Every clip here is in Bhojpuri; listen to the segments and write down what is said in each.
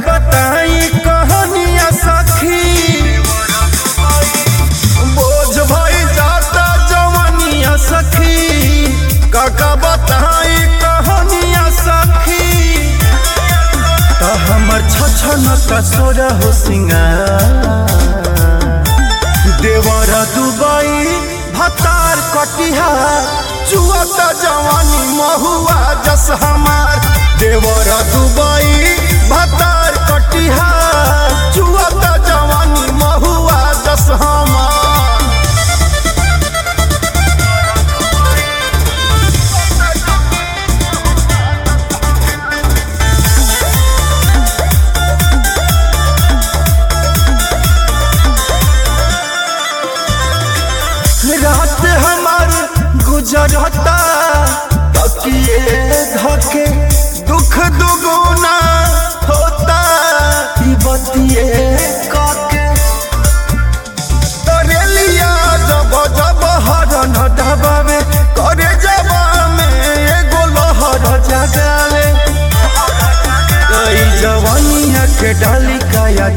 बताई कहानियां सखी बोझ भई जाता जवानिया सखी काका बताई कहानियां सखी तो हमर छछन कसोर हो सिंगार देवर दुबई भतार कटिहार चुअत जवानी महुआ जस हमार देवर दुबई भतार कटिहार चुअत जवानी महुआ जस हमार रात हमार गुजरता तकिए धके दुख दुगुना होता ई बतिए काके तोरेलिया जब जब हरन ढबावे करे जबा में एगो लहर जगावे कई जवानिया के डाली काया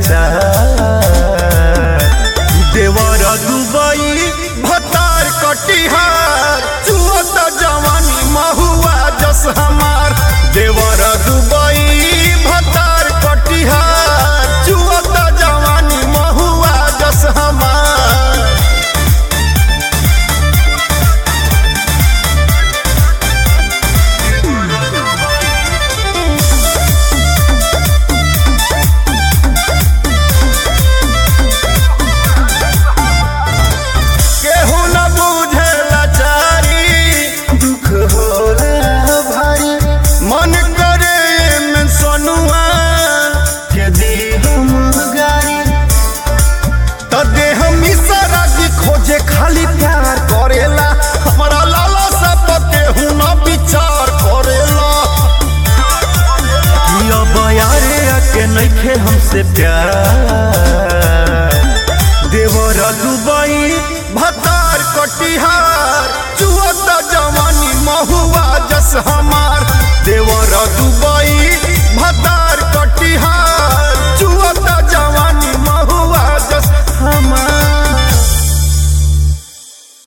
चार देवर दुबई भतार कटिहार चुअत जवानी महुआ जस हमार देवर दुबई भतार कटिहार चुअत जवानी महुआ जस हमार केहू न बुझे लाचारी दुख होला भारी मन करे में सोनुआ के दी हम गारी त देह मिसरा की खोजे खाली प्यार करेला हमारा लाला सब केहू न विचार करेला कि अब यारे आके नइखे हमसे प्यार